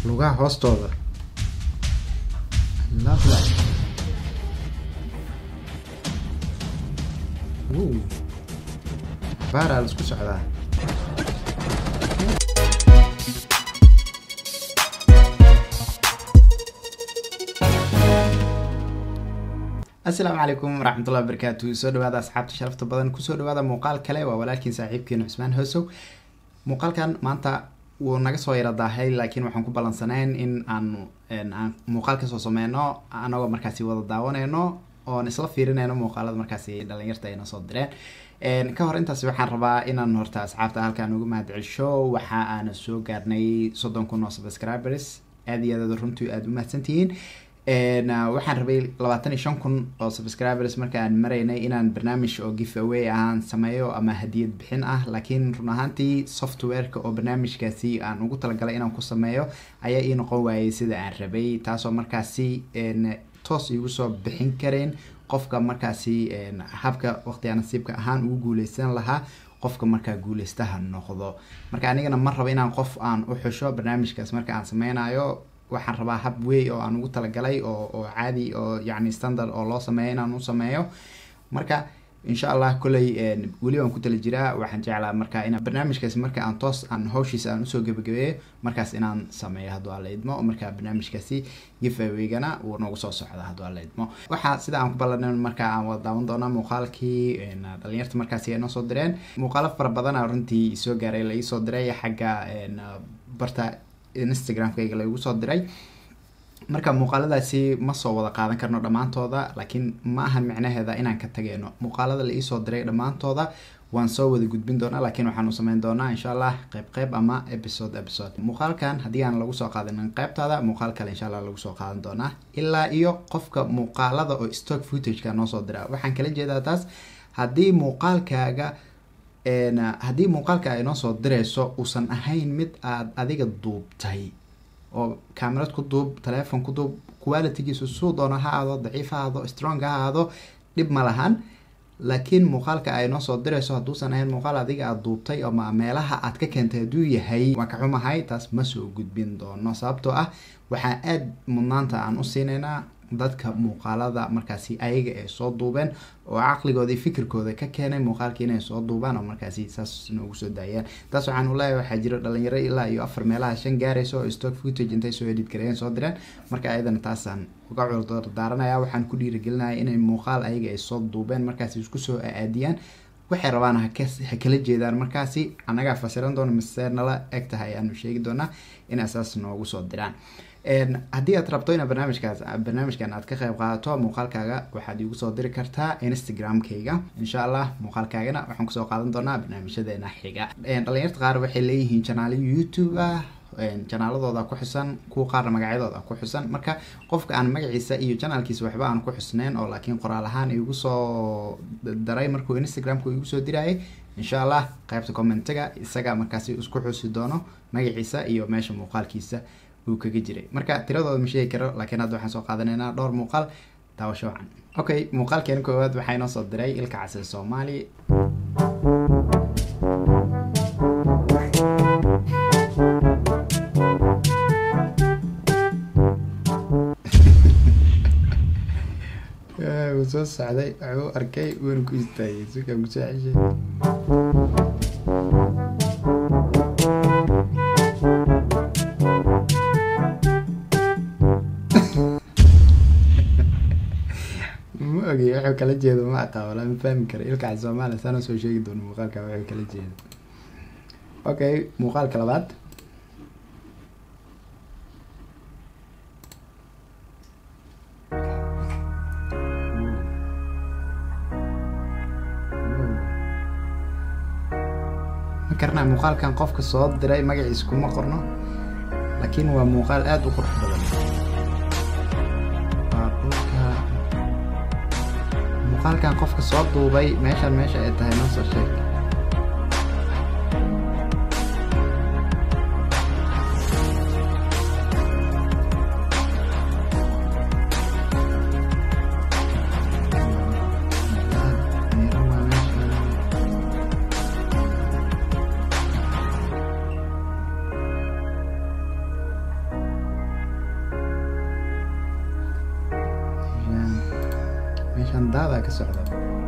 lugaha hoostooda lovely Woo. baaraa la isku socdaa asalaamu calaykum waraxmatullahi wabarakaatu soo dhawaada asxaabta sharafta badan kusoo dhawaada muuqaal kale waa walaalkiin saaxiibkeenu cusmaan hoosow muuqaalkan maanta wuu naga soo yara daahay laakiin waxaan ku ballansanayn in aanu aan muuqaal kasoo sameyno anagoo markaasi wada daawaneyno oon isla fiirinayno muuqaalada markaasi dhalinyarta ayna soo direen ka hor intaas waxaan rabaa inaan horta asxaabta halkaan uga mahadcelsho waxa aana soo gaarnay soddon kun oo subscribers aad iyo aad runtii aada u mahadsantihiin waxaan rabay labaatan iyo shan kun oo subscribers marka aan maraynay inaan barnaamij oo give away ahaan sameeyo ama hadiyad bixin ah laakiin run ahaantii softwareka oo barnaamijkaasi aan ugu talagalay inaan ku sameeyo ayaa ii noqon waayay sida aan rabay taasoo markaasi toos igu soo bixin kareen qofka markaasi habka waqtiga nasiibka ahaan ugu guuleysan lahaa qofka markaa guuleystaha noqdo marka anigana ma rabo inaan qof aan u xusho barnaamijkaas marka aan sameynayo waxaan rabaa hab wey oo aan ugu talagalay oo oo caadi oo yacni standard oo loo sameeyo inaan u sameeyo marka insha allah kolley weli waan ku tala jiraa waxaan jeclaa marka inaan barnaamijkaas marka aan toos aan hawshiisa aan usoo gebagabeeyo markaas inaan sameeyo hadduu alla idmo marka barnaamijkaasi gifaweygana wuu nagu soo socda hadduu alla idmo waxaa sida aan ku ballanin marka aan wada daawan doonaa muuqaalkii dhalinyarta markaasi ay noo soo direen muuqaalo fara badana runtii soo gaaray la iisoo diray xagga barta instagramkayga lagu soo diray marka muuqaaladaasi ma soo wada qaadan karno dhammaantooda laakiin ma ahan micnaheeda inaan ka tageyno muuqaalada la iisoo diray dhammaantooda waan soo wada gudbin doonaa laakiin waxaanu sameyn doonaa insha allah qeyb qeyb ama episode episode muuqaalkan haddii aan lagu soo qaadanin qeybtaada muuqaal kale insha allah lagu soo qaadan doonaa ilaa iyo qofka muuqaalada oo stock footageka noo soo dira waxaan kala jeedaa taas haddii muuqaalkaaga haddii muuqaalka ay noo soo dirayso uusan ahayn mid aad adiga duubtay oo camerad ku duub telephone ku duub qualitygiisu suu doono ha ahaado daciif ha ahaado strong ha ahaado dhib ma lahan laakiin muuqaalka ay noo soo dirayso hadduusan ahayn muuqaal adiga aada duubtay ama meelaha aad ka keentay hadduu yahay waan ka xumahay taas ma soo gudbin doono sababtoo ah waxaa aada mudnaanta aan u siinaynaa dadka muuqaalada markaasi ayaga ay soo duubeen oo caqligooda iyo fikirkooda ka keenay muuqaalka inay soo duubaan oo markaasi saas noogu soo daayaan taas waxaan uleeyahay waxaa jiro dhalinyaro ilaa iyo afar meelaha shan gaarayso oo stock footage intay soo edit gareeyeen soo direen marka ayadana taasaan uga cudurdaaranaya waxaan ku dhiirigelinaya inay muuqaal ayaga ay soo duubeen markaasi isku soo aadiyaan waxay rabaan ha kala jeedaan markaasi annagaa fasiran doona mise nala eg tahay ayaanu sheegi doonaa in asaas noogu soo diraan haddii aad rabto ina barnaamijkaas barnaamijkan aad ka qayb qaadato muuqaalkaaga waxaad igu soo diri kartaa instagram-kayga insha allah muuqaalkaagana waxaan kusoo qaadan doonaa barnaamijyadeena xiga dhalinyarta qaar waxay leeyihiin janaaliyo youtube ah janaaladooda ku xusan kuwa qaarna magacyadooda ku xusan marka qofka aan magaciisa iyo janaalkiisa waxba aan ku xusneyn oo laakiin qoraal ahaan igu soo daray markuu instagramku igu soo dirayay insha allah qaybta commentiga isaga markaasi isku xusi doono magaciisa iyo meesha muuqaalkiisa uu kaga jiray marka tiradooda ma sheegi karo laakiin hadda waxaan soo qaadanaynaa dhowr muuqaal daawasho wacan okay muuqaalkeena koowaad waxaa inoo soo diray ilka casir soomaali wuu soo socday wuxuu arkay wuuna ku istaagay suka kusoo ceshay ma ogey wuxuu kala jeedo ma aqaa walaa ma fahmi kara ilkaca soomaaliya saana soo sheegi doono muuqaalka wuxuu kala jeedo okay muuqaalka labaad ma karnaa muuqaalkan qofka soo diray magaciisa kuma qorno laakiin waa muuqaal aada u qurux badan muuqaalkan qofka soo duubay meeshan meesha ay tahay noo soo sheeg meeshaan daadaa ka socda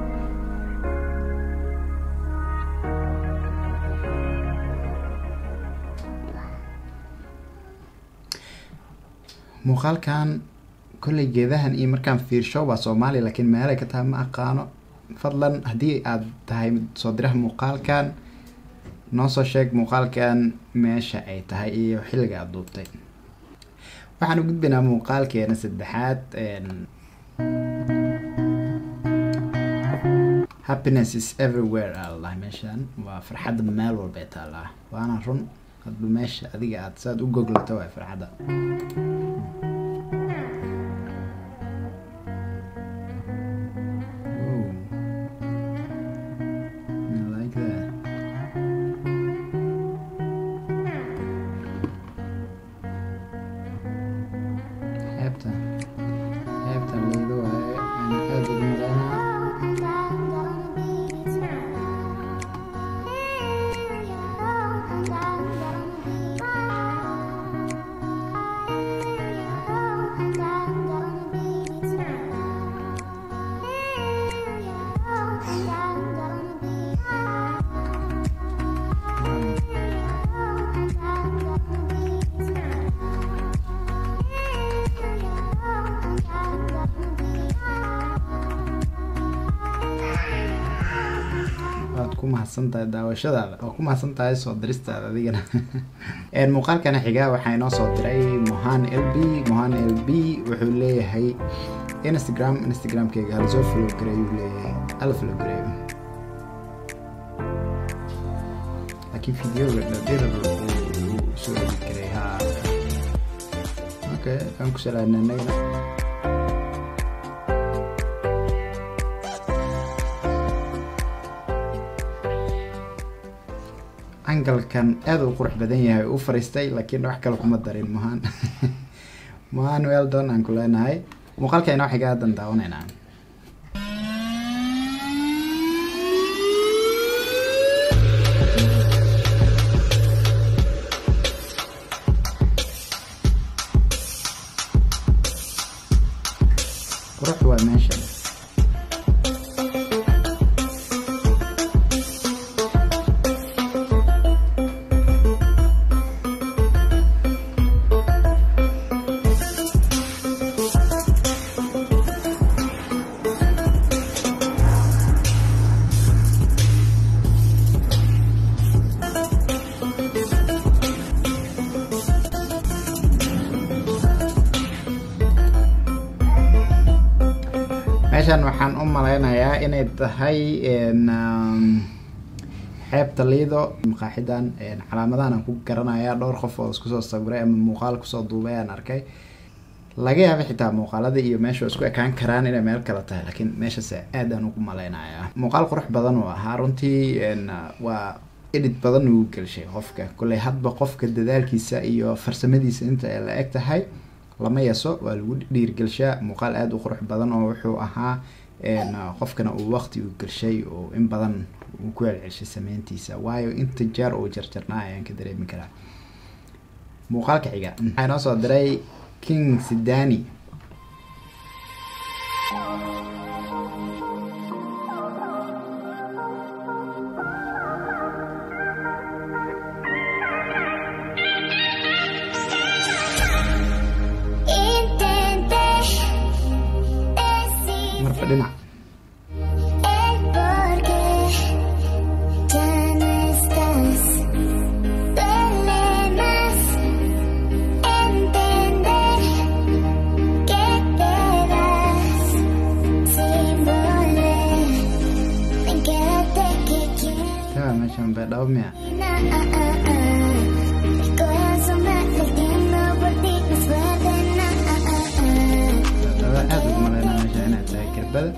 muuqaalkan kolley geedahan iyo markaan fiirsho waa soomaaliya laakiin meelay ka tahay ma aqaano fadlan haddii aad tahay soo diraha muuqaalkan noo soo sheeg muuqaalkan meesha ay tahay iyo xilliga aada duubtay waxaan u gudbaynaa muuqaalkeena saddexaad happiness is everywhere aa ladahay meeshaan waa farxadda meel walbay taallaa waana run hadba meesha adiga aad saad u goglato waa farxadda xeebta xeebta liido waaye aan aada ugu malaynaa waad ku mahadsan tahay daawashadaada waa ku mahadsan tahay soo diristaada adigana muuqaalkana xiga waxaa inoo soo diray mohan l b mohan l b wuxuu leeyahay instagram instagramkeyga hala soo follow gareeyuu leeyahay hala follow gareeyo laakiin videoga dhadhirar uu soo edit gareey ha okay waan ku salaadna anagana angalkan aada u qurux badan yahay u fariistay laakiin wax kale kuma darin mohan mohan weldon aan ku leenahay muuqaalka inoo xiga aadan daawanaynaa qurux waa meeshan meeshan waxaan u malaynayaa inay tahay xeebta liido maqaaxidan calaamadahan aan ku garanayaa dhowr qof oo isku soo sawiray ama muuqaal kusoo duubay aan arkay laga yaaba xitaa muuqaalada iyo meesha isku ekaan karaan inay meel kale tahay laakiin meeshase aad aan ugu malaynayaa muuqaal qurux badan uu ahaa runtii waa edit badan uu gelshay qofka kolley hadba qofka dadaalkiisa iyo farsamadiisa inta ay la eg tahay lama yaso waa lagu dhiirgelshaa muuqaal aada u qurux badan oo wuxuu ahaa qofkana uu waqti u gelshay oo in badan uu ku celcelshay sameyntiisa waayo inta jeer uu jarjarnaa ayaan ka dareemi karaa muuqaalka xiga waxaa inoo soo diray king sidani marba dhinac taa meeshan beedhabo miya beedhabo aada ugu malaynaa meesha inay tahay gerbada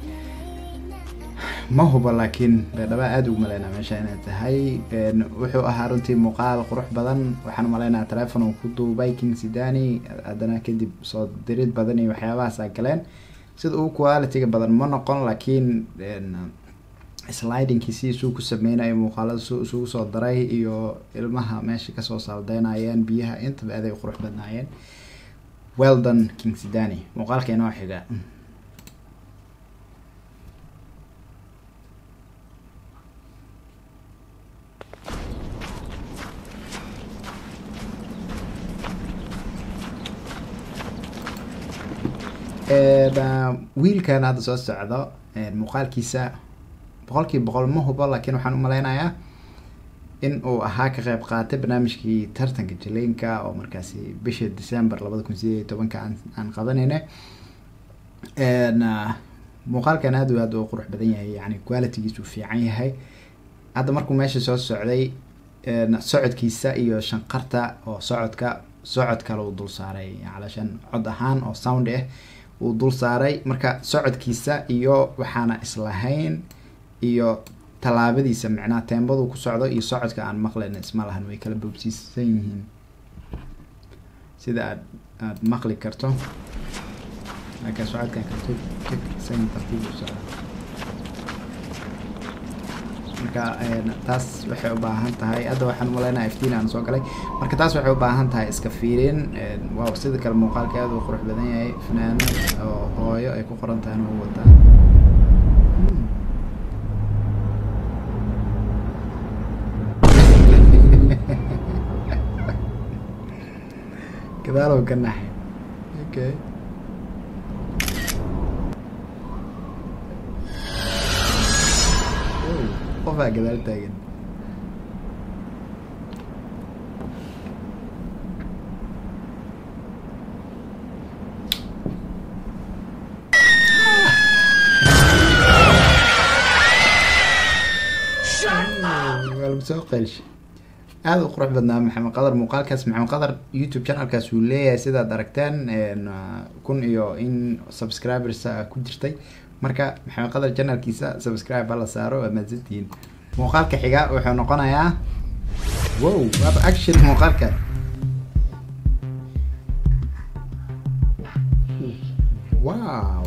ma hubo laakiin beedhaba aada ugu malaynaa meesha inay tahay wuxuu ahaa runtii muuqaal qurux badan waxaan umalaynaa telefon uu ku duubay king sidani haddana kadib soo dirid badan iyo waxyaabahaasa galeen sida uu quality-ga badan ma noqon laakiin slidingkiisi isuu ku sameynayo muuqaalada su isugu soo daray iyo ilmaha meesha kasoo saldeynayeen biyaha intaba aaday qurux badnaayeen weldon king sidani muuqaalka inoo xiga wiilkan hadda soo socdo muuqaalkiisa boqolkiiba boqol ma hubo laakiin waxaan umaleynayaa in uu ahaa ka qeyb qaatay barnaamijkii tartanka jaleynka oo markaasi bisha december labada kun sideed iyo tobanka aan aan qabanayna muuqaalkan aad aad u qurux badan yahay yani qualitygiisu fiican yahay hadda markuu meesha soo socday socodkiisa iyo shanqarta oo socodka socod kale uu dul saaray calashan cod ahaan oo sound ah uu dul saaray marka socodkiisa iyo waxaana islahayn iyo tallaabadiisa micnaha teembadu ku socdo iyo socodka aan maqlayna isma lahan way kala boobsiisan yihiin sida aad aada maqli karto marka socodkan karto kasan tartiib u socda marka taas waxay u baahan tahay hadda waxaan umaleynaya iftiin aan soo galay marka taas waxay u baahan tahay iska fiirin waaw sida kale muuqaalka aad u qurux badan yahay fanaano oo hooyo ay ku qoran tahay inuu wataa gadaalow ka naxay okay qofaa gadaal taagan waa lagu soo qeelshay aada u qurux badnaa maxamed qadar muuqaalkaas maxamed qadar youtube channelkaas uu leeyahay sidaad aragteen kun iyo in subscribers ku jirtay marka maxamed qadar channelkiisa subscribe hala saaro waa mahadsantihiin muuqaalka xiga wuxuu noqonayaa wow waaba action muuqaalka wow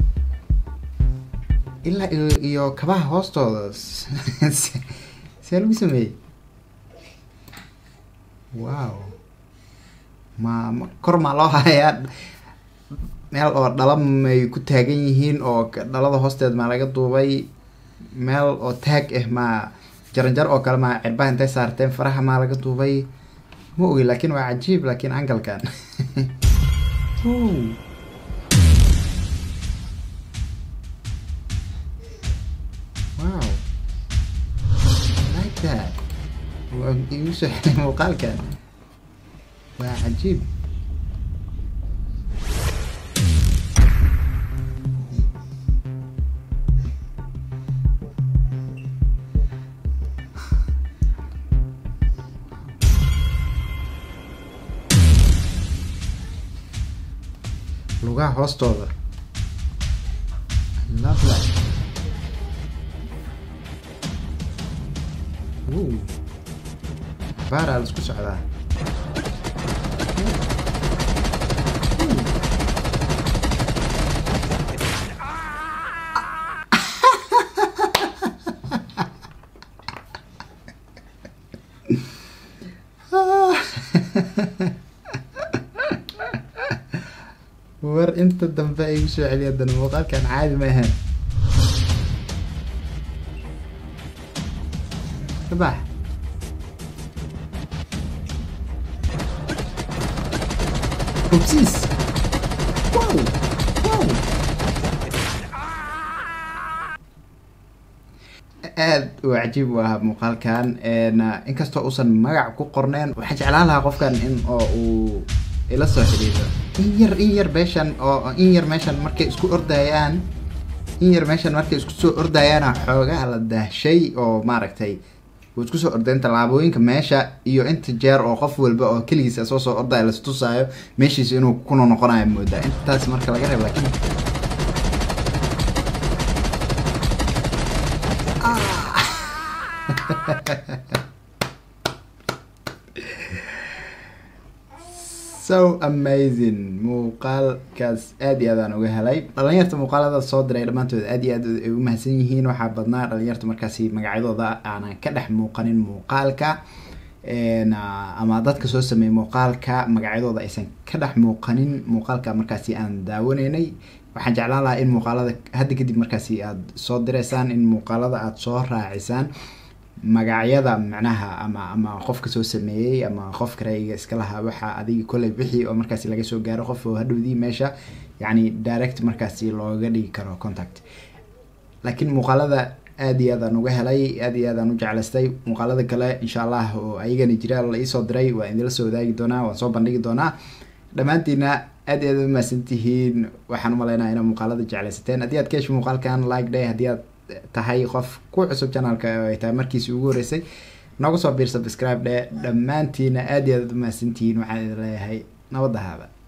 ilaa iyo iyo kabaha hoostooda see lagu sameeyey wow ma ma kor maa loo hayaa meel oo dhala may ku taagan yihiin oo dhalada hoosteed maa laga duubay meel oo taag ah maa jaranjar oo kale maa cirbaha intay saarteen faraha maa laga duubay ma ogi laakin waa cajiib laakin angalkan wow like that waa igu soo xelay muuqaalkan waa cajiib lugaha hoostooda love that Woo. baaraa la isku socdaa war inta dambe ay igu soo celiya haddana muuqaalkan caadi ma ahayn kabax hubsiis wow wow aad u cajiib u ahaa muuqaalkan inkastoo uusan magac ku qorneen waxaan jeclaan lahaa qofkan in oo uu ila soo xidhiidho in yar in yar meeshan oo in yar meeshan markay isku ordayaan in yar meeshan markay isku soo ordayaana xoogaa la daahshay oo maaragtay wuu isku soo ordeen tallaabooyinka meesha iyo inta jeer oo qof walba oo keligiisa soo soo ordaya lastusaayo meeshiisa inuu kuna noqonayo moodaa intaas marka laga reeb laakiin so amazing muuqaalkaas aad iyo aad aan uga helay dhalinyarta muuqaalada soo diray dhammaantood aad iyo aad ay u mahadsan yihiin waxaa badnaa dhalinyarta markaasi magacyadooda aanan ka dhex muuqanin muuqaalka ama dadka soo sameeyay muuqaalka magacyadooda aysan ka dhex muuqanin muuqaalka markaasi aan daawanaynay waxaan jeclaan lahaa in muuqaalada hadda kadib markaasi aada soo direysaan in muuqaalada aada soo raacisaan magacyada macnaha ama ama qofka soo sameeyey ama qofka rayga iska lahaa waxaa adiga kolley bixi oo markaasi laga soo gaaro qof oo hadhowdii meesha yacni direct markaasi looga dhigi karo contact laakiin muuqaalada aad iyo aad aan uga helay aad iyo aad aan u jeclaystay muuqaalada kale insha allah oo ayagana jira la iisoo diray waa idinla soo wadaagi doonaa waan soo bandhigi doonaa dhammaantiina aad iyo aad umahadsan tihiin waxaan umaleynaya inaa muuqaalada jeclaysateen haddii aad ka hesho muuqaalkan like day haddii aad tahay qof ku cusub channelka oo ay tahay markiisi ugu horeysay noogu soo biir subscribe dhe dhammaantiina aad iyo aad umahadsantihiin waxaan idin leeyahay nabadda haaba